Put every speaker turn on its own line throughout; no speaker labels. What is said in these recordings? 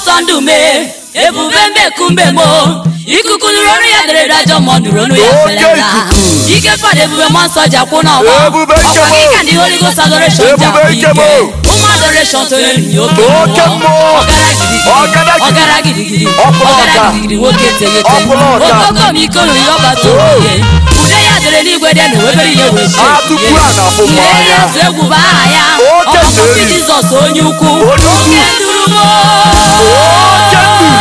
ọsọ ndụ mee ebube mbekumbe mo ikuku nụrụ ọrụ ya dere dajọ mmụọ nụrụ ọnụ ya
Oke
felata
ikuku.
ike fada ebube mmụọ nsọ ji akwụ n'ọgbọ
Ebube nke
ọkwa gị
mo.
ka ndị holy ghost adoration ji
Ebube
akwụ
nke
ike
mo.
ụmụ adoration tonyere nye oke
Oke mmụọ.
ọgara gidigidi
Ọgara gidigidi.
ọgara gidigidi
Ọkwụrụ
ọgara
ọka.
gidigidi nwoke teghete
Ọkwụrụ ọka.
okokom iko nụrụ ya ọbata oye ude ya dere n'igwe dị na ewebere ihe wee chie
Ah, tupu a na-afụ mmụọ
Lee
anya.
ya tụ egwu bụ aha ya
Oke
ọkpọkọsị
nduru.
jizọs onye ukwu
Onye ukwu.
oke nduru m
Oke nduru.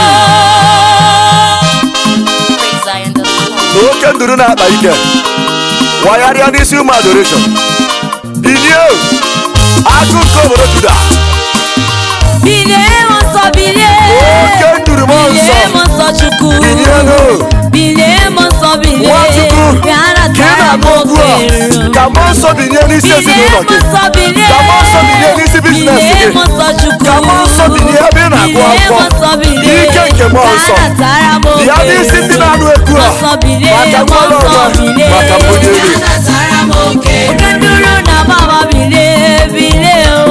Praise Zion, the Lord.
na oke nduru na-akpa ike wagharịa n'isi ụmụ adoration bilie agụ nke obodo juda
bilie m nsọ bilie
oke nduru m nsọ
bilie m nsọ chukwu
bilienụ
bilie m nsọ bilie
nwachukwu
bịa
ka ị
natara m
na-agba okwu a
oke
ka mmụọ nsọ bilie n'isi ezinụlọ gị Ka mmụọ nsọ bilie n'isi biznes gị. Ka mmụọ nsọ bilie ebe ị na-agụ akwụkwọ. N'ike nke mmụọ nsọ. Bịa n'isi ndị na-anụ egwu a. Maka mmadụ ọma, maka mbunye elu.
oke nduru na baba bilie bilie o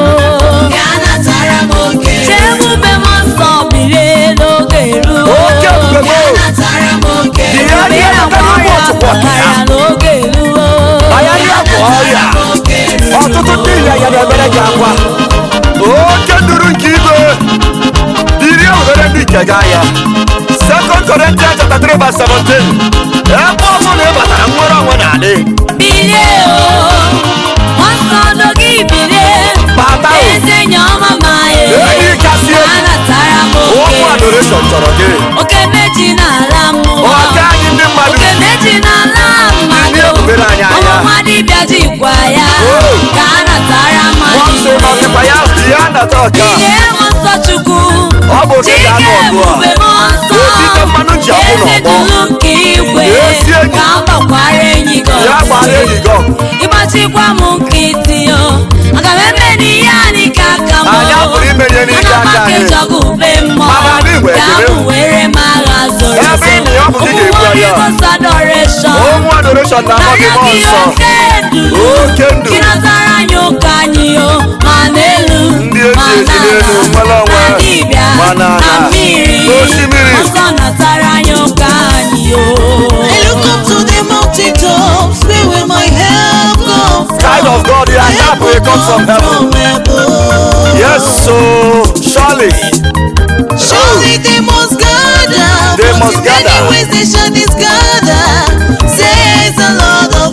Chebube m nsọ bilie n'oge ruo
oke ebube m Bịa
Bịa
ihe
gwa
ụmụ
ọrịa
ọchụkwọ
ọbara n'oge ruo
anya bụ ọrịa ọtụtụ ndị ịnyanya na-emere gị akwa oke nduru nke igwe bilie were ndị nke gị anya sekọnd Corinthians chapter 3 verse 17 ebe ọ bụla ị batara nwere onwe na-adị
bilie o nsọ n'oge bilie
Bata o.
eze enyi ọma ma ye
Enyi kasị elu.
anatara m
ụmụ
oke
adoration chọrọ gị
oke meji n'ala mmụọ
ọka anyị ndị mmadụ
oke meji n'ala mmadụ
Ndị ebubere anyị anya.
ọmụma dibịa jikwa ya
Oh.
ka a natara
nwa nsọ
mmadụ
nọsịkwa ya bịa nata ọka
bilie m nsọ chukwu
Ọ bụ oke
Chike
ga-anọ ọgụ a.
ebube m nsọ
Otite mmanụ ji akwụ n'ọgbọ.
eze duru nke igwe
Ezi enyi.
ka m gbakwara enyi gị
ya
ọsọ.
gbara enyi gị ọgụ
ịgbachikwa m nkịtị o aga m eme n'ihe anyị ka aka m
Anyị apụrụ ime ihe n'ike aka anyị.
ube mmụọ
Mana anyị nwere
ka
ekele.
m were m agha zoro
Ebe ị nọ, ọ bụ gị ga-ebu agha.
adoration
ụmụ adoration na-akpọ gị mmụọ nsọ Oke nduru.
ịnatara anyị ụka anyị o ma n'elu
Ndị eji
ma
esi n'elu, nwere onwe,
na dibịa
ma n'ala,
na mmiri
n'osimiri.
ọsọ natara anyị ụka anyị o
I look up to the mountaintops, where will my help come from?
Child of God, your
My
help will come from heaven.
from above.
Yes, so surely
Surely they must gather,
They
but
must
in
gather.
many ways they shall disgather, says the Lord of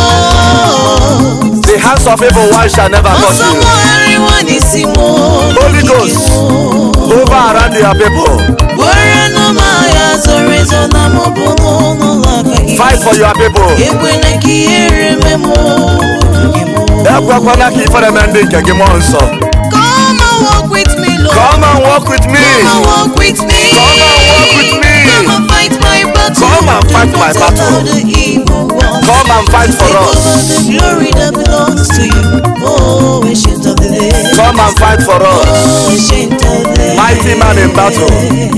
hosts.
the hands of evil one shall never touch you.
Ọsọmọ everyone is imo.
Holy Ghost. Over around your people.
Were no maya zoro ezo na mụ bụ n'ụlọ aka gị.
Fight for your people.
Ekwela ka ihere mee mụ.
Ekwekwana ka ifere mee ndị nke gị mmụọ nsọ.
Come and walk with me, Lord.
Come and walk with me.
Come and walk with me.
Come and walk with me.
Come and fight my battle.
Come and fight
Do
my
not
battle.
allow the evil one.
Come and fight for
Because
us.
of the glory that belongs to you. Oh, ancient of the days.
Come and fight for us.
Oh, ancient of the days.
Mighty man in battle.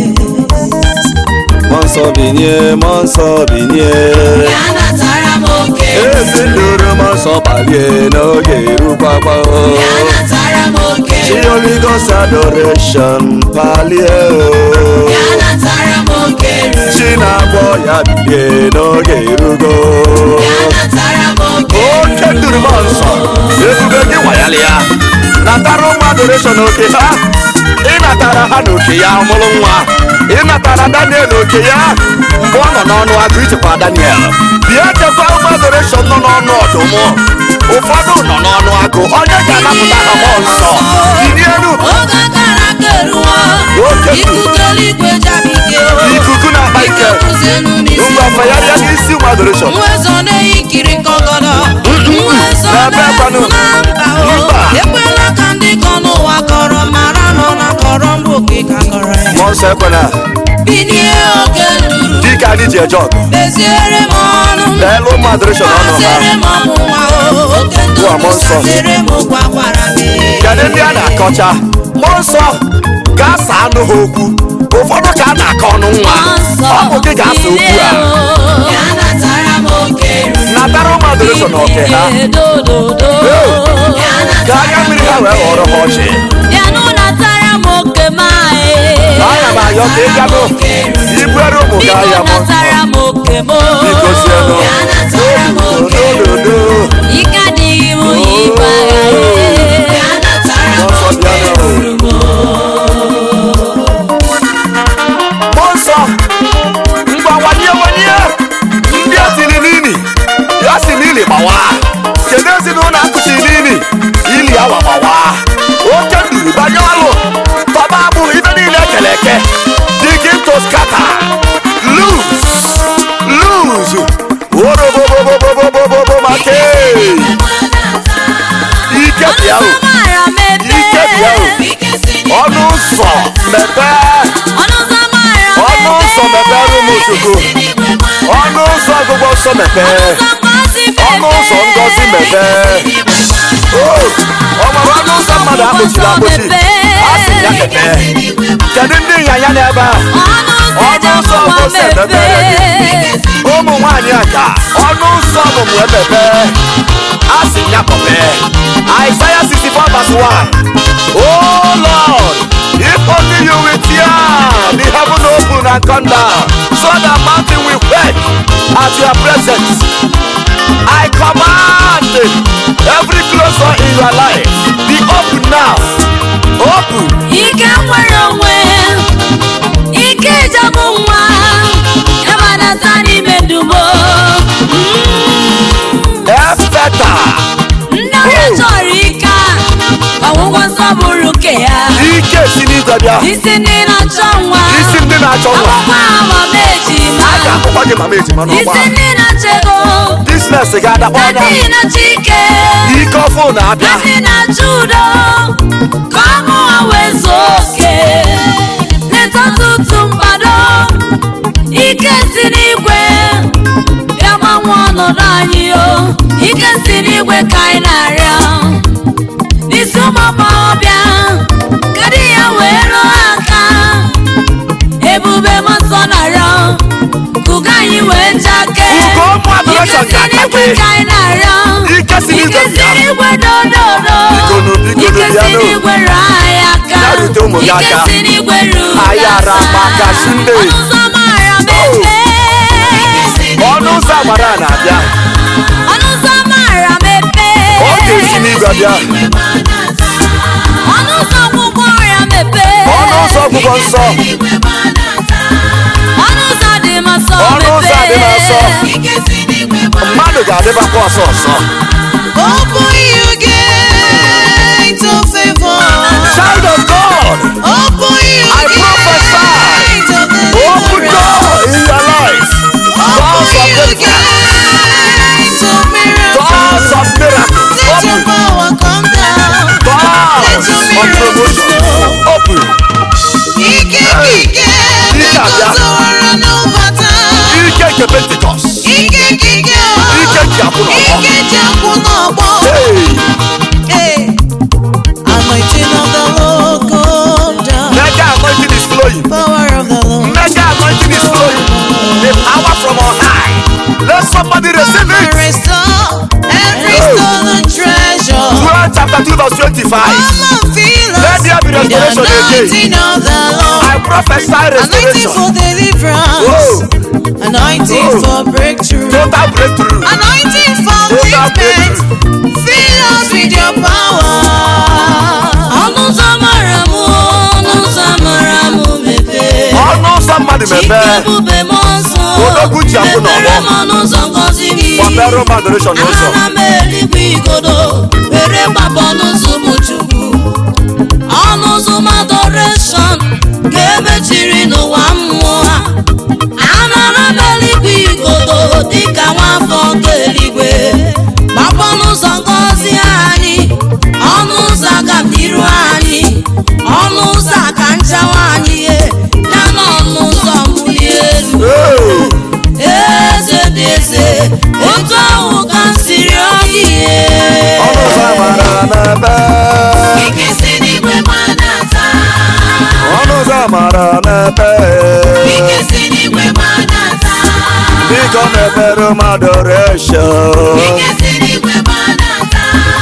Mmụọ nsọ binye, mmụọ nsọ binye.
anatara m oke
Ezi nduru mmụọ nsọ balie n'oge erukwakwa.
anatara m oke
Chi Holy Ghost adoration palie.
anatara m oke
Chi na-agwọ ya bilie n'oge erugo.
anatara m oke
Oke nduru mmụọ nsọ, ebube gị nwayalị ya. Natara ụmụ adoration oke ha. Ịnatara ha n'oke ya mụrụ nwa. Ịnatara Daniel oke ya mgbe ọ nọ n'ọnụ agụ ichekwa Daniel. Bịa chekwa ụmụ adoration nọ n'ọnụ ọdụm. Ụfọdụ nọ n'ọnụ agụ. Onye ga-anapụta ha mmụọ nsọ. Bilienu.
oge akara aka eruwo
Oke nduru.
ikuku eluigwe jabike
Ikuku na-akpa ike.
kwụzienu n'isi
Ngwa fayarịa n'isi ụmụ adoration.
nwezo na-eyikiri nkọgọdọ nwezo
N'ebe kwanụ.
na mba o
Mba.
ekwela ka ndị kọ n'ụwa kọrọ mara nọ na kọrọ mbụ oke ka kọrọ ya
Mmụọ nsọ ekwena.
binie oge nduru
Dịka anyị ji eje ọgụ.
meziere m ọnụ m
Leelu ụmụ adoration ọnụ ha.
Masịrị m ọmụnwa o oke ndụ
Ụwa mmụọ nsọ.
masịrị m gwakwara m
Kedu ndị a na-akọcha mmụọ nsọ ga-asa anụ ha okwu ụfọdụ ka a na-akọ ọnụ nwa ọ bụ gị ga-asa okwu a natara ụmụ adoration na oke ha ka anya mmiri ha wee ghọrọ ha ọchị
bịanụ natara m oke m anyị
na-ayọ ka ị gago ibere ụmụ gị
biko
ahịa m
natara m oke m
biko sienụ ododo
ike adịghị m ịgba
n'ọsọ bịa mmụọ nsọ ngwa wanye wanye ndị a tiri n'ili ya si n'ili gbawa kedu ezinụlọ akụsi n'ili ili awa gbawa oke nduru banye ọlụ tọba agbụ ibe niile ekele eke begin to scatter loose loose orobobobobobobobobo maka ike bịa o
mara m
ike bịa o
ebe
ọnụ ụzọ mepee
ọnụ ụzọ mara m
ọnụ ụzọ mepere ụmụ chukwu ọnụ ụzọ ọgụgụ nsọ mepee ọnụ ụzọ ngozi mepee o ọ nwere ọnụ ụzọ mmadụ akpọchiri akpọchi a sị ya mepee kedu ndị ịnyanya n'ebe a ọnụ ụzọ ngozi emepere gị ụmụ nwaanyị aja ọnụ ụzọ ọmụmụ emepee a sị ya mepee Isaiah 64 verse 1 Oh Lord if only you will tear the heaven open and come down so that mountain will quake at your presence I command every closed door in your life be open now open
ike nwere onwe ike ịjabụ nwa ịbanata n'ime ndumo
efeta
ndị ọrịa chọrọ ike a ọgwụgwọ nsọ bụrụ nke ya
ike si n'igwe bịa
isi ndị na-achọ nwa
isi ndị na-achọ nwa
akwụkwọ amama ejima
a ga-akpọkwa gị mama ejima n'ụgbọ
isi ndị na-achọ ego
biznes ga-adakpọ
na
anya
ndị na-achọ ike
ike ọfụ na-abịa
ndị na-achọ udo ka ọṅụ ha wee zuo oke leta tutu mgbado ike si n'igwe bịa gbanwe ọnọdụ anyị o ike si n'igwe ka anyị na-arịọ n'isi ụmụ agbọghọbịa kedu ya wee rụọ aka ebube mọsọ na-arịọ kụga anyị wee jake
Ugo ụmụ adoration
ike si n'igwe
ga-akakwe.
ka anyị na-arịọ
ike si n'igwe
ike si
bịa
n'igwe dododo
Bikonu, bikonu,
ike si
bịanụ.
n'igwe ruo anyị aka
Ya rute ụmụ gị
ike
aka.
si n'igwe ruo
Anyị ara maka Sunday.
ọnụ ụzọ mara mepe
ọnụ ụzọ agbara na-abịa
ọnụ ụzọ mara mepe
ọ ga-esi n'igwe bịa
ọnụ ụzọ ọgwụgwọ ọrịa mepe
ọnụ ụzọ ọgwụgwọ nsọ
ọnụ ụzọ dị m asọ
Ọnụ ụzọ dị m asọ.
mepe
mmadụ ga-adịbakwa ọsọ ọsọ
Open you gate of favor.
child of God
Open you
I prophesy.
gate of
open
deliverance.
door in your life doors
Open
of
you
deliverance
gate of miracles.
doors of miracles
Let your
open
power come down.
doors
your
of
miracles
promotion
flow.
open
Ike ike
Ike abịa.
na-eguzoro n'ụbata.
ike nke pentikọst
Ike ike o.
ike ji akwụ n'ọgbọ
Ike ji akwụ n'ọgbọ.
Hey,
Hey. Anointing of the Lord come down.
mega anointing is flowing
Power of the Lord.
mega anointing is flowing the power from on high let somebody receive
Come and
it
restore every stolen treasure.
12 chapter 2 verse 25
Come and fill us
Let there be
with the
restoration again.
anointing of the Lord.
I prophesy
Anointing
restoration
for deliverance.
Whoa.
Anointing
Whoa.
for breakthrough.
total breakthrough
Anointing for
Total
treatment. Fill us with your power.
ọnụ ụzọ mara m ọnụ ụzọ mara m mepe
ọnụ ụzọ mmadụ
ike
mepee
ebube m nsọ
Odogwu ji akwụ n'ọgbọ.
mepere m ọnụ ụzọ ngọzi gị
gbapere ụmụ adoration ụzọ
ana m eluigwe igodo were gbapụ ọnụ ụzọ ụmụ chukwu ọnụ ụzọ m adoration ka emechiri n'ụwa mmụọ ha anara m eluigwe igodo dịka nwafọ nke eluigwe gbapụ ọnụ ụzọ ngọzi anyị ọnụ ụzọ agamniru anyị ọnụ ụzọ aka nchawa anyị ye ya na ọnụ ụzọ mbuli elu
Hey,
eze dị eze otu ahụ ka m siri ọgị
ọnụ ụzọ amara n'ebe ọnụ ụzọ amara n'ebe biko mepere ụmụ adoration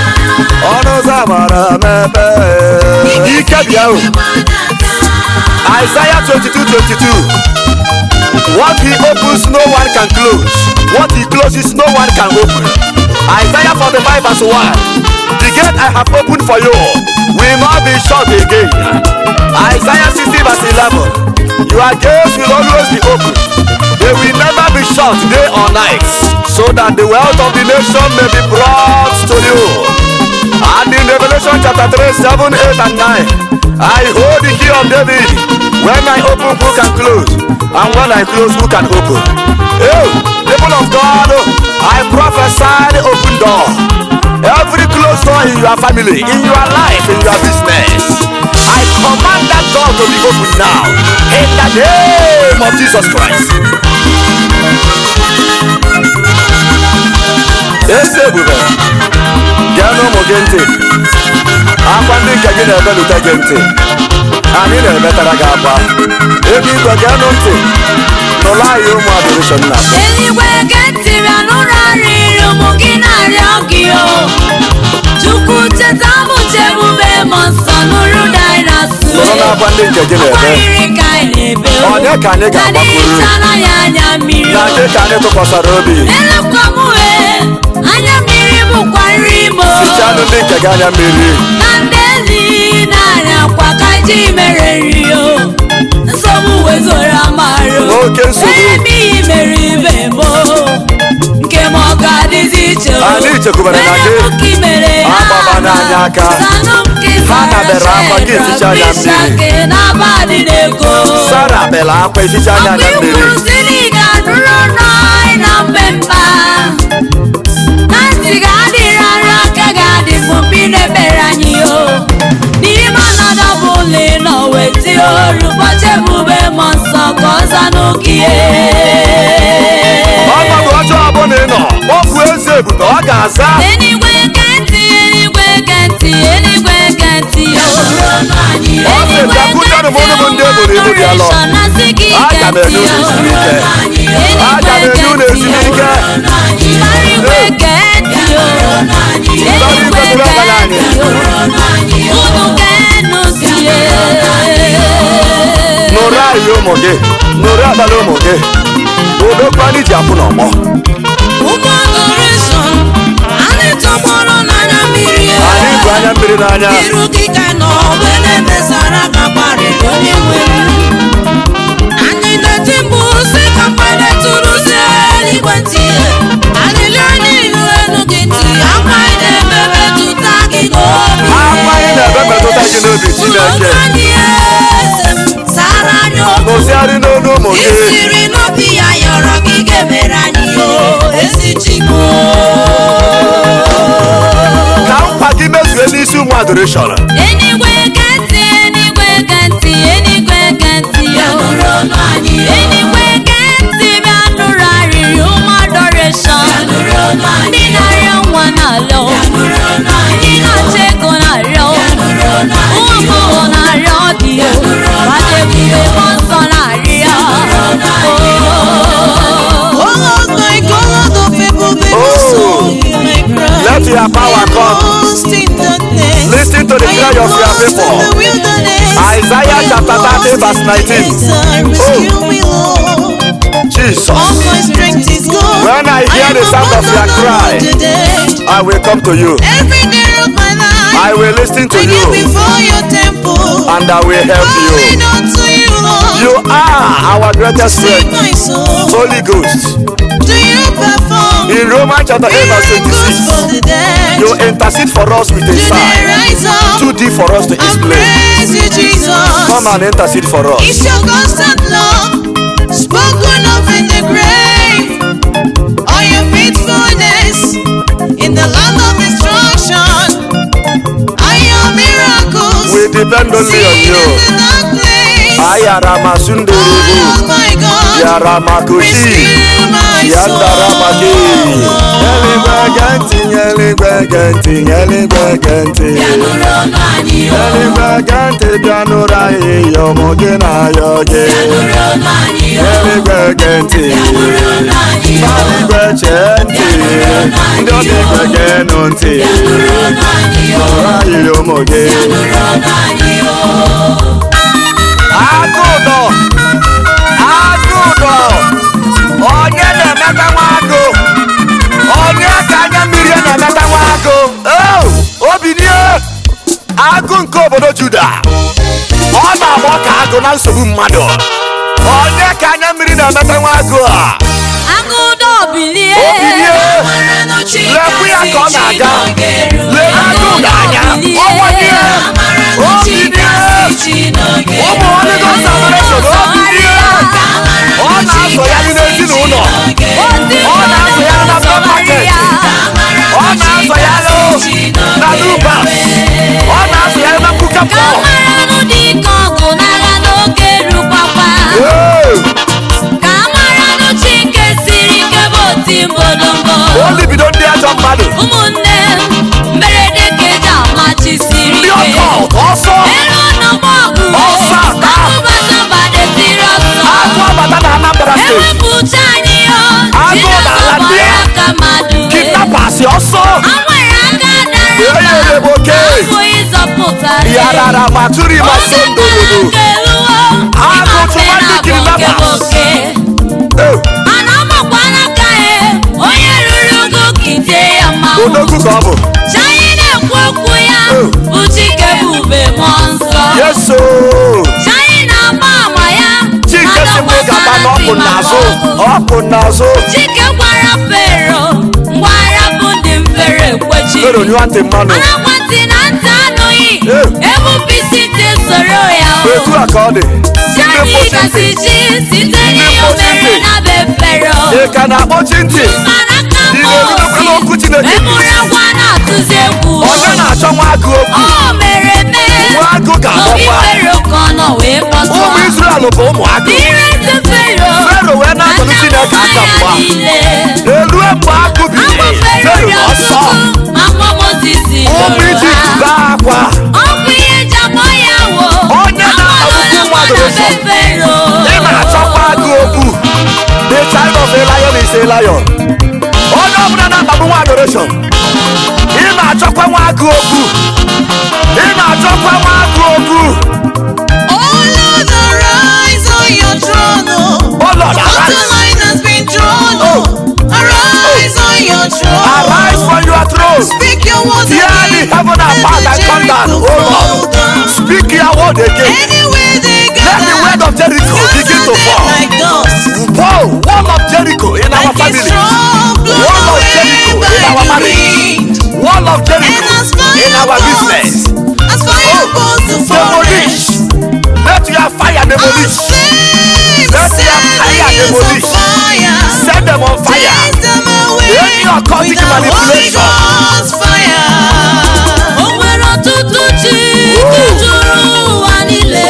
ọnụ ụzọ amara n'ebe ike bịa o Isaiah 22 22. What he opens, no one can close. What he closes, no one can open. Isaiah 45 verse 1. The gate I have opened for you will not be shut again. Isaiah 60 verse 11. Your gates will always be open. They will never be shut day or night, so that the wealth of the nation may be brought to you. And in Revelation chapter 3, 7, 8, and 9, I hold the key of David. When I open, who can close? And when I close, who can open? Oh, people of God, I prophesy the open door. Every closed door in your family, in your life, in your business. I command that door to be open now. In the name of Jesus Christ. esi ebube gee n'ụmụ gị ntị akwa ndị nke gị na-ebelute gị ntị anyị na-emetara gị akwa ebe igwe gee nụ ntị n'ụlọ anyị ụmụ adorishon na
eluigwe geti bịa n'ụlọ arịrị ụmụ gị na-arịọ gị o chukwu cheta m chebube m nsọ nụrụ daịnasụ
nụrụ n'akwa ndị nke gị na-ebe
Ọkwarịrị ka anyị na-ebe o
Onye ka anyị ga-agbakwuru?
Na n'ịchara ya anya mmiri
na
o
ndị ka anyị tụkwasara obi
Elekwa m wee anya mmiri bụkwa nri m o
fichanụ ndị nke gị anya mmiri
na ndị ezi na-arịa akwa ka ji mere nri o nsogbu wezụrụ amarụ
Oke nsogbu.
ebe iyi mere ibe m o nke m ọ ga-adịzi iche o
Anyị chekwubere na gị.
Onye m ka i mere ha
Agbaba n'anya
ama.
aka.
Sanụ m ka ị
Ha
sara
dabere akwa gị
Shedrak,
eficha anya mmiri.
Mishak, na abalị na-ego
sara bela akwa eficha anya anya
Ọkụ
mmiri
ikwuru si na ị ga-anụrụ n'anyị na mgbe mkpa na ntị ga-adịrị arụ aka ga-adị mgbe ị na-ekpere anyị o n'ime ọnọdụ ọbụla ị nọ weti olu ụbọchị ebube m nsọ ka ọ zanụ gị
ọnọdụ ọjọọ ọbụla ị nọ okwu eze ebube ọ ga-aza
eluigwe kentị eluigwe kentị eluigwe kentị
Ọ sị, "Bịakwutenụ m unu bụ ndị eboro ibu dị alọ. Aga m enye unu ezumike. Aga m enye unu ezumike.
Igwe kentị o eluigwe
Igwe bụrụ abalị anyị.
kentị o unu ga-enu sie
nụrụ anyị ụmụ gị nụrụ abalị ụmụ gị odokwa anyị ji apụ n'ọgbọ
ụmụ adoration anyị tọgbọrọ n'anya mmiri
anyị bụ anya mmiri n'anya
iru gị ka nọ mgbe na-emesara ka kparịrị onye nwere anyị na-eti mkpu si ka mgbede tụrụ si eluigwe ntị alịlị anyị ilu elu gị ntị akwa anyị na-eme metụta gị n'obi
akwa anyị na-ebe metụta gị n'obi chineke
anyị eze m sara anyị okwu
nụsịarị n'olu ụmụ gị
isiri n'obi ya yọrọ gị ga-emere anyị o ezi chigbo
ka nkwa gị mezue n'isi ụmụ adoreshọn
Enigwe kentị, enigwe kentị, enigwe kentị o. Enigwe kentị bịa nụrụ arịrị ụmụ adoration. Ndị na-arịọ nwa na-arịọ. Ndị na-achọ ego na-arịọ. Ụmụ agbọghọ na-arịọ di o. Mmadụ ebube mmụọ nsọ na-arịọ. Oh.
Oh Lord, my God, of people, they
Oh.
will soul hear my cry.
Let your power
I am
come.
lost in darkness.
Listen to the
I
cry
am
of your
lost in
people.
the wilderness.
Isaiah
I am
chapter 30
lost
verse
in
19.
desert. Rescue me, Lord. All
jesus
my strength is gone.
When I hear
am
the sound of your
abandoned
cry,
today.
i will come to you
Every day of my life,
i will listen to
I
you
kneel before your temple.
and i will help
Calling
you
unto you, Lord.
you are our greatest
Save
friend
my soul.
holy ghost
Do you perform
in romans chapter 8 verse
miracles for
26
the dead?
you intercede for us with a
Do they
sign
rise up
too deep for us to
and
explain
praise you, Jesus?
come and intercede for us
It's your constant love spoken of in the grave, or your faithfulness in the land of destruction, are your miracles
we depend only on
seen
you
in the dark place.
ayara
Oh
masunderibu
Lord, my God,
yara makushi
rescue my
yandara maki
soul.
eluigwe genti eluigwe genti eluigwe genti eluigwe genti bịa nụrụ anyị ya ụmụ gị na ayọ gị eluigwe genti eluigwe chee ntị ndị ọbịa geenụ ntị nụrụ anyị ya ụmụ gị agụụ agụ na nsogbu mmadụ onye ka anya mmiri na-emeta nwa agụ a
agụdo bilie
obilie lekwu ya ka ọ na-aga lee agụ n'anya ọnwanye obilie ụmụ Holy Ghost Adoration obilie ọ na-azọ ya dị n'ezinụlọ ọ na-azọ ya na black market ọ na-azọ ya na lubas ọ na-azọ ya na mbuka
ka
pọl
maranụ dị ka ọgụ n'agha n'oge rukwakwa ka maranụ chi nke siri ike bụ oti mbolombo
o libido ndị ajọ mmadụ
ụmụnne m mberede ka eji amachisiri
ndị
ike
ọkọt ọsọ
elu n'ọgbọ ọgụ
Ọsọ aka.
akụbata badesiri ọsọ
agụ abata na Anambra steeti
ewepụta anyị yo
Agụ n'ala ndị a.
aka mmadụ
kidnappers ọsọ
anwere aka
Ee,
dara
ee,
mba
oke.
abụghị zọpụta
yarara ma tụrụ ịma so ndololo Agụ tụwa ndị kidnappers.
mana ọmakwa n'aka ya onye ruru ugo kide ya mmanwụ
odogwu ka ọ bụ
Chanyị na-ekwu okwu ya
Oh.
bụ Chike bube mmụọ nsọ
yeso
Chanyị na-agba ama ya
chike si mụ gaba na ọkụ n'azụ ọkụ n'azụ
Chike gwara Fero ngwa arapụ ndị mfere ekwechi
fero nyụọ ntị mmanụ
anakwantị na ntị anụghị
Eh.
ebupisi soro ya o.
etu a ka ọ dị ndị
Chanyị
mkpochi
gasị
ntị
chi site n'ihe o
mkpochi
mere
ntị.
na be Fero
ị ka na-akpọchi ntị
mana ka
Ị na-erubekwa n'okwu Chineke
emụrụ agwa na-atụzi egwu
onye na-achọ nwa agụ okwu
o mere mee
nwa agụ
Obi
ga-akpọkwa
Fero ka ọ nọ wee kpọtụọ
ụmụ Izrel bụ ụmụ agụ
Irezi Fero
Fero wee na-atọrọ Chineke aka mgba erue mgbe agụ biri fero ọsọ ụmụ ijipt baa akwa
ọkụ ihe jabọ ya wo
Onye na-akpagbu mmadụ ụzọ. ị na-achọkwa agụ okwu the child of a lion is a lion onye ọbụla na-akpagbu nwa adoration ị na-achọkwa nwa agụ okwu ị na-achọkwa nwa agụ okwu
Oh Lord, arise on your throne. Oh,
Oh Lord,
The
arise.
line has been drawn. Oh, arise on your throne.
arise from your throne
Speak your words
Tear the
again.
heaven
Let
apart
the
and come down,
Jericho
oh Lord.
fall down.
speak your word again
Anywhere they
let the word
gather,
of Jericho begin to
scatter them
fall
like dust.
Paul wall of Jericho in our
Like a
family
strong blown
Wall of
away
Jericho in
by
our
the
marriage.
wind.
wall of
And
Jericho
as fire
in our
burns,
business
as fire burns the
demolish
forest,
let your fire
as
demolish
flames
Let
set
your
the
fire
hills on
demolish.
fire.
set them on fire
Chase them away
Any occultic
with the Holy
manipulation.
Ghost fire.
O nwere ọtụtụ chi juru ụwa niile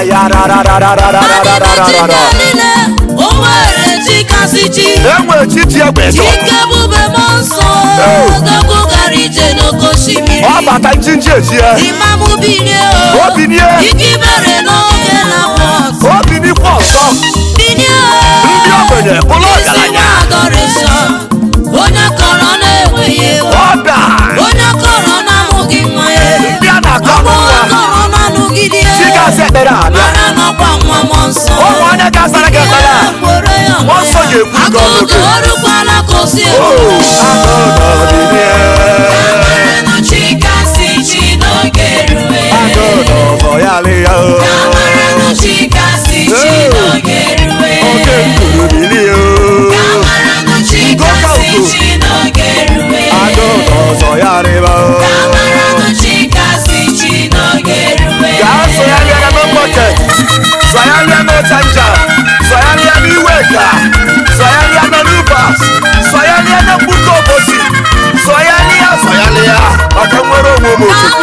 ayararararararararara
niile o nwere chi kasị chi
enwere chi ji egbe jọ
Chike bube mmụọ nsọ
Oh.
odogwu gara ije n'oke osimiri
ọ bata njinji ejie
imam bilie o
o binie
ike ibere n'oge na bọs
o binikwa ọzọ
bilie
ndị ogbenye bụrụ
isi
ọgaranya
nwa adọrịshọn onye kọrọ na-enweghị ego
ọda
onye kọrọ na-amụghị nwa ya
ndị a na-akọ
ọgbọ
nwa
kọrọ na-anụgide
chi gasị ekpere abịa
mara n'ọkwa nwa mmụọ nsọ
ụmụ onye gasara gị ekpere a
kwere ya
Mmụọ nsọ ga-ekwu gị ọnụ
akụkọ
gị.
ọrụkwala ka o si
o agụụ binie agụụ n'ọzọ ya lịya o oke nkuru bilie o agụụ n'ọzọ ya rịba o gaa sonyalịa na n'ụbọchị sonyalịa n'ụchanja sonyalịa n'iweka sonyalịa na n'ubas sonyalịa na mgbuke obosi sonyalịa sonyalịa maka nwere onwe ụmụ chukwu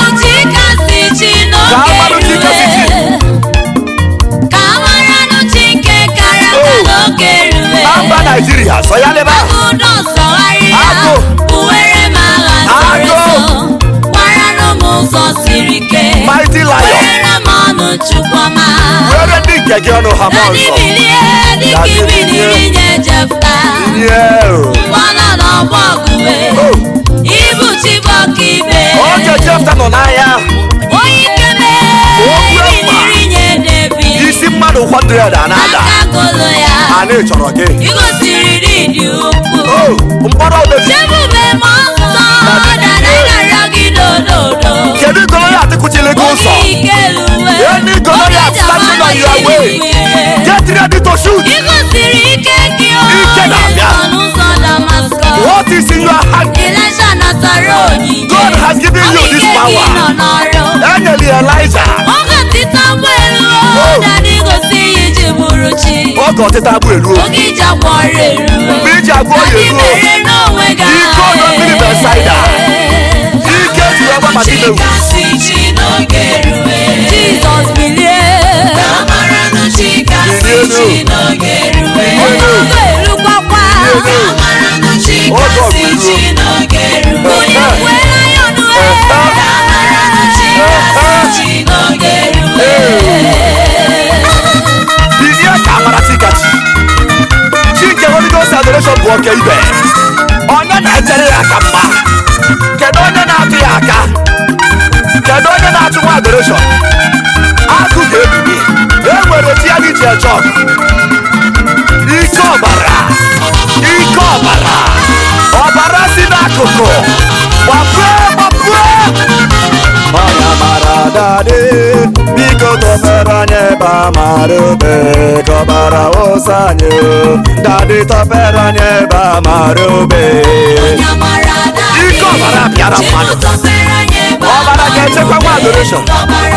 Ka amalụ chi kasị chi. na mba naijiria sonyalịba Agụ. Agụ.
ụzọ siri ike
mighty lion
were m ọnụ chukwuma
were ndị nke gị ọnụ ha ma
Anyị
nsọ
bilie dịka
Anyị
ibiniri
bilie.
nye Jefta
ihe o
mgbanọ n'ọgbọ ọgụwe
o
ibu chibọka ibe
oge jefta nọ n'ahịa
onye ikebe
Okwu ekwa.
ibiniri nye Devid
isi mmadụ 100 a na-ada
aka golo ya
anyị chọrọ gị
igosiri dị ukwu
o mkpọrọ obezi
chebube m ọsọ danagara gị dododo
kedu golo ya atịkụchili gị ụzọ
onye ike uwe
Any Goliath
Oge
standing is in your hand.
Elisha natara onyinye
God has given you this
Onyinye gị
power.
nọ n'ọrụ
Enyere Elijah
oge ọtịta gbelu
Oh.
dadị gosi ya iji bụrụ chi
oge ọtịta bụ eruo.
oge iji agwa ọrụ eruwe
Mgbe iji agwa ọrịa
Dadị
eruo.
mere n'onwe gị
Ike ọdọ mmiri Bethsaida. Ike ji wee gba Bartimeus.
Jizọs bilie
Bilienu.
oge oge erukwakwa
Oge ọgụ eruo.
onye kwela ya ọnụ
Bilie ka amara tikati. Chi nke Holy Ghost adoration bụ oke ibe. Onye na-echere ya aka mma. Kedu onye na-atụ ya aka? Kedu onye na-atụ nwa adoration? Akụ ga-ebili. E nwere chi ya dị iche eche ọgụ. Ike ọbara. Ike ọbara. Ọbara si n'akụkụ. Gbapee gbapee. Ọya mara dadị biko tọpere anyị ebe a mara obe ka ọbara wụsa anyị o. dadị tọpere anyị ebe a mara obe Ike ọbara bịara mmadụ. Ọbara ga-echekwa nwa adoration.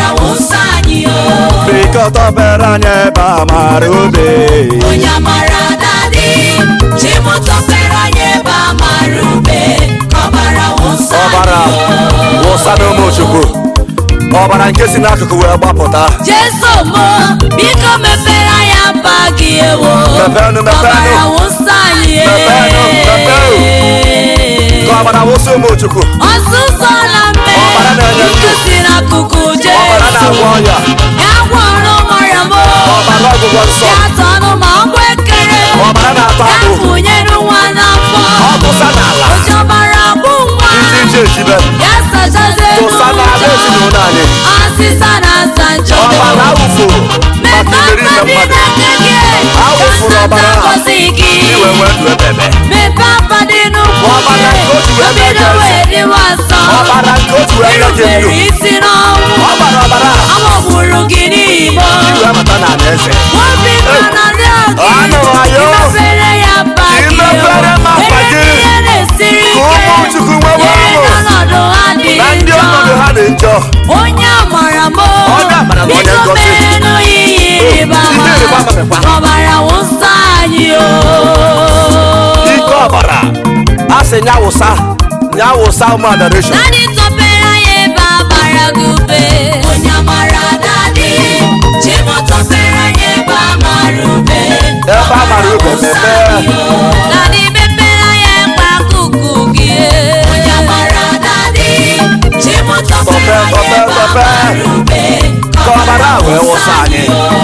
biko tọpere anyị ebe a mara obe
Onye amara dadị chimụtọpere anyị ebe a mara ube ka ọbara wụsa
ọbara wụsa n'ụmụ chukwu ọbara nke si n'akụkụ wee gbapụta
Jesu mo biko mepere anyị aba gị ewo
Mepenụ, mepenụ.
ọbara wụsa anyị
Mepenụ, mepenụ. ka ọbara wụsa ụmụ chukwu
ọsụsọ na mme
Ọbara na-enye ndụ.
biko si n'akụkụ
ọbara
Jesu
na-agwọ ọnya
ya gwọrọ mara m
ọbara ọgwụgwọ nsọ
ya tọnụ ma ọgbụ ekere
ọbara na-atọ
ya
abụ
fụnyere nwa n'afọ
ọ bụsa n'ala
oji ọbara bụ nwa
iji ije ejibe
ya sachazie
bụsa n'ala ezinụlọ anyị
ọsịsa na asa njọ
ọbara awụfuru maka imeri ime mmadụ Awụfuru ọbara a. iwe nwee ndụ ebebe
mepee aba dị n'ụkwụ
Ọbara nke o ji wee mee
obido
ka eze.
wee dịwa nsọ
ọbara nke otu wee nye gị ndụ
irubere isi n'ọnwụ
ọbara ọbara a
amagburu gị n'igbo
iwe mata na ala eze
obi nọ na ndị
Anụrụ anyị o.
imepere ya mba
Ka
gị
imepere m apa
Ebe
gị.
ihe na-esiri
Ka
ike
ụmụ Chukwu nwewe
Nyere
ụmụ.
n'ọnọdụ ha dị
na ndị
njọ.
ọnọdụ ha dị njọ
onye amara m
Onye amara m, onye
biko
ngọzi.
merenụ ihe ịrịba ama
Ihe ịrịba ama mekwa.
ọbara wụsa anyị o
ike ọbara a sị nya wụsa nya wụsa ụmụ adoration
Daddy tọpere anyị ebe a mara gị ube onye amara daddy chimo tọpere anyị ebe a mara ube
ebe a mara ube mepee
Daddy mepere anyị ekpe akụkụ gị onye amara daddy chimo tọpere anyị
Tọpe,
ebe a
tọpe,
mara ube
Ka ọbara a wee wụsa anyị.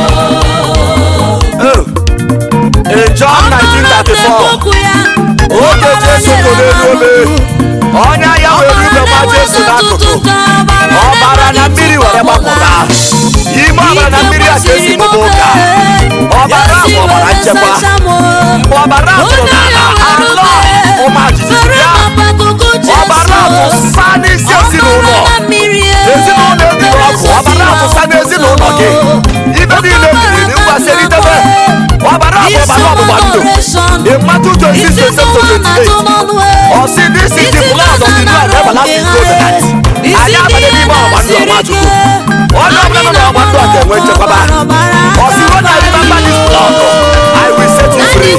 Oh. in John 1934 oge Jesu kwụ n'elu obe onye ya were ube gba Jesu n'akụkụ ọbara na mmiri were gbapụta ime ọbara na mmiri a ka esi mụba ụka ọbara bụ ọbara nchekwa mgbe ọbara tụrụ n'ala anọ ụma jijiji bịa ọbara tụsa n'isi ezinụlọ ezinụlọ ebiri ọkụ ọbara tụsa n'ezinụlọ gị ibe niile biriri ngwa selitebe ọbara bụ ọbara ọgbụgba ndụ ịmatụ 26 ọsị this is the blood of the new and everlasting covenant anyị abanye n'ime ọgba ndụ ọgba chukwu onye ọbụla nọ n'ọgba ndụ a ga-enwe nchekwaba ọsị when I remember this blood I will set you free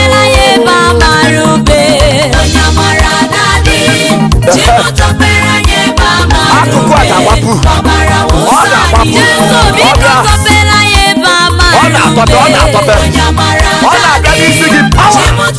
akụkụ a ga-agbapụ ọ ga-agbapụ ọ ga ọ na-atọpe ọ na-atọpe ọ na-abịa n'isi gị pawa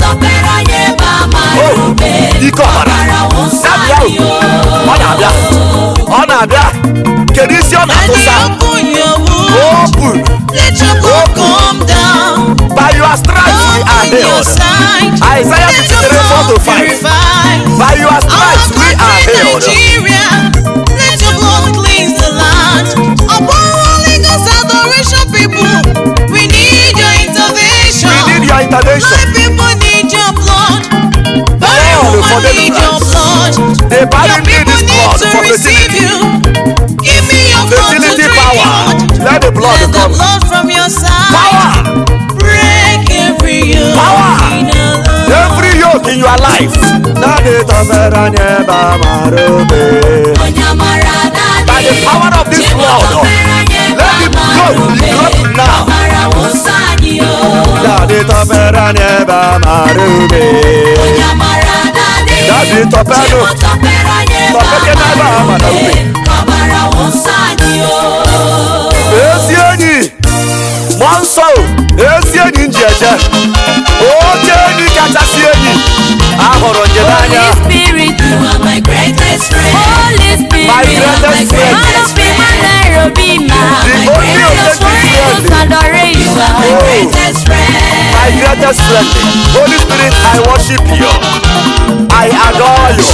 ike ọbara na-abịa o. ọ na-abịa ọ na-abịa kedu isi ọ na-atụsa
open your wound.
open
Let your blood come down.
by your stripes we are
Open your
healed
sight.
Isaiah
Let your
53 4 to
blood
5
purify.
by your stripes we are healed
Nigeria, let your blood cleanse the land. Upon Holy Ghost adoration, people, we need your intervention.
we need your intervention
My people need your blood. My
Lord, for
woman need your
deliverance.
blood.
the
Your
body need
people
this
need
blood
to
for
receive
fertility
you. Give me your blood to
fertility
drink.
power let the blood
Let the
come
blood from your side
power
break every yoke
Power.
in our life.
every yoke in in your life. Daddy tọfere anyị ebe amara obe.
onye amara dadị
By the power of this blood, let the blood be dropped now.
ọbara wụsa anyị o
Daddy tọfere anyị ebe amara obe.
onye amara dadị
Daddy tọpenu.
Chimo tọpere anyị ebe
Tọpeke n'ebe
amara
amara
ube
ube.
ọbara wụsa anyị o
ezi enyi mmụọ nsọ o, ezi enyi m ji eje oke enyi kachasị enyi ahụrụ njem anya
Holy Spirit, you are my greatest friend. Holy Spirit,
My
you are my
greatest friend.
greatest friend. Nairobi,
The only
greatest
authentic
friend. Adoration. You are my
Oh.
greatest friend.
my greatest friend holy spirit i worship you i adore you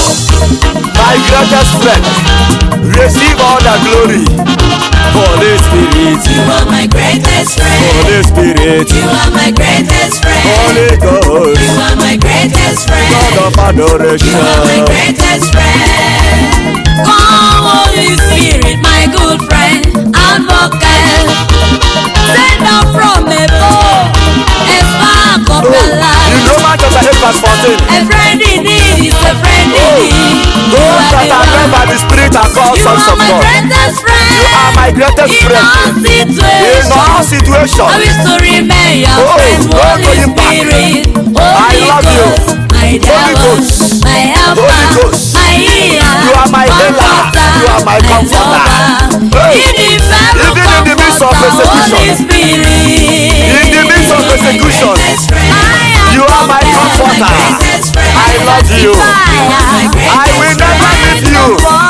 my greatest friend receive all the glory holy spirit
You are my greatest friend.
holy spirit
You are my greatest friend.
holy ghost
You are my greatest friend.
god of
You are my
adoration
greatest friend. Come, Holy Spirit, my good friend, advocate. Send down from above, a spark of the
in
light.
romans chapter 8 verse 14
A friend in need is a friend in
Oh,
need. You
those
are
that
the
are led
one.
by the spirit are called
You
sons
are
of
my
god
greatest friend.
You are my greatest
in
friend.
all
in
situations.
all situations
I wish to remain your
Oh,
friend,
don't
Holy
go you back.
Spirit.
I
Holy
love you.
Ghost, My
Holy
devil,
Ghost.
my helper,
Holy Ghost.
my healer,
You are my healer. You are my comforter. Hey,
In the very
even in the midst of
comforter,
persecution.
Holy Spirit.
In the midst of persecution, you are my comforter. I love you. I will never leave you.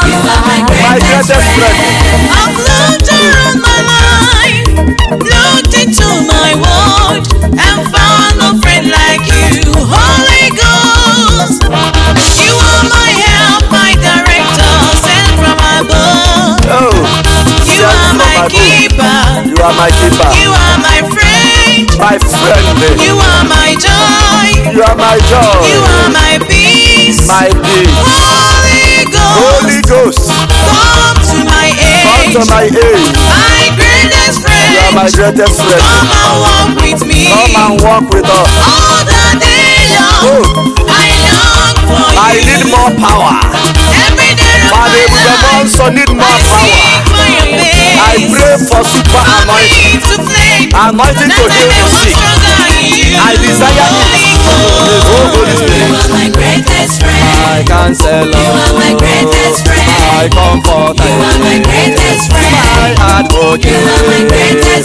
My greatest friend.
I've looked around my life, looked into my world, and found no friend like you, Holy Ghost. You are my help, my director, sent from above.
Oh,
You
sent
are
from
my
above.
keeper.
You are my keeper,
You are my friend.
my friend.
You are my joy.
You are my joy,
You are my peace.
my peace.
Holy Ghost,
Holy Ghost,
come to my
come
aid.
to my aid.
My greatest
You are my
friend,
greatest friend.
come and walk with me.
Come and walk with us.
All the day long,
Oh,
I long for
I
you.
need more power.
Every day of
My
my
name is
life,
also need more
I
power.
seek for your face.
I pray for super
For
anointing.
me to flame,
Anointing to
that I
heal
may
the
walk
sick.
stronger in you.
I desire
Holy
it. The whole Holy Spirit.
my greatest friend.
My counselor.
You are my greatest friend.
My comforter.
You are my greatest friend.
My advocate.
You are my greatest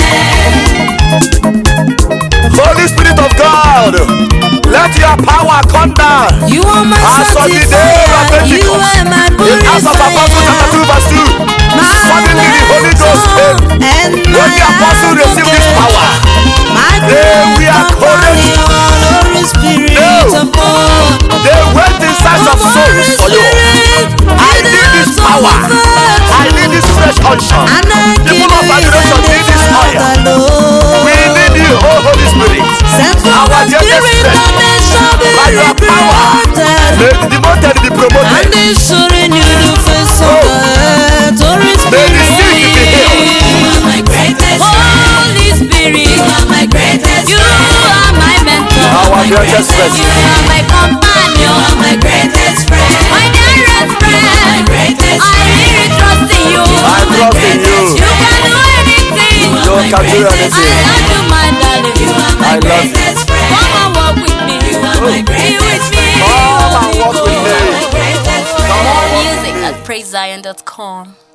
friend.
Holy Spirit of God, let your power come down.
You are my
As on the day of
sanctifier. You
Pentecost,
are my
in Acts of Apostles chapter 2 verse 2, suddenly the Holy Ghost came.
And
When the apostles received this power,
my
they were
companion, Holy Spirit
No.
of God.
they went in search of souls for you. I need this power. I need this fresh unction. People of adoration need this oil. We need you, oh Holy Spirit. Our greatest friend. By your power, may the demoted be promoted.
And they surrender the face of
Oh.
God. Holy
May the sick be healed.
Spirit. my greatest Holy Spirit. You are my greatest You are my mentor.
Our greatest friend.
You are my companion. You are my greatest friend. My dearest friend. My greatest I really trust in you.
I trust in you.
You can do anything.
You can do anything.
I love you, my darling. You are my
I love you.
greatest friend. Come and walk with me. You are my greatest Be with me.
Come and walk with me.
You are my greatest friend.
Come on, walk with
Music
me.
at praisezion.com.